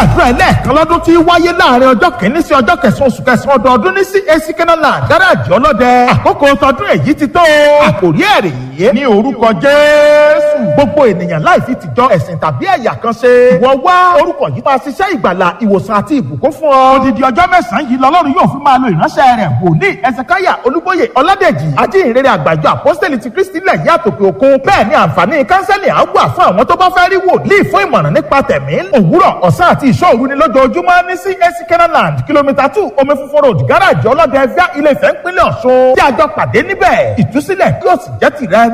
àdúrà ẹlẹ́ẹ̀kan lọ́dún tí wáyé láàrin ọjọ́ kìíní sí ọjọ́ kẹsàn-án oṣù kẹsàn-án ọdọọdún ní CAC Kenaland gáràjì ọlọ́dẹ àkókò tọdún èyí ti tó àkòrí ẹ̀rì yìí ní orúkọ Jésù gbogbo ènìyàn láì fi tìjọ ẹ̀sìn tàbí ẹ̀yà kan ṣe wọ́n wá orúkọ yìí máa ṣiṣẹ́ ìgbàlà ìwòsàn àti ìbùkún fún ọ. odidi ọjọ́ mẹ́sàn-án yìí lọ́lọ́run yóò fi máa lo ìránṣẹ́ rẹ̀ wòlíì ẹsẹ̀káyà olúbóyè ọládèjì ajínrere àgbàjọ àpọ́sítẹ́lì ti kristi lẹ̀ yí àtòkè òkun bẹ́ẹ̀ ni àǹfààní kánsẹ́lì á wà fún àwọn tó bá fẹ́ rí wòlíì fún ìmọ̀ràn nípa tẹ̀mí òwúrọ̀ ọ̀sán àti ìṣọ́òru ni lójoojúmọ́ ní CAC Kenaland kìlómítà two omi funfun road gáràjì ọlọ́dẹ ẹ̀fíà ilé ìfẹ́ ńpínlẹ̀ ọ̀ṣun tí a jọ pàdé níbẹ̀ ìtúsílẹ̀ yóò sì jẹ́ tìrẹ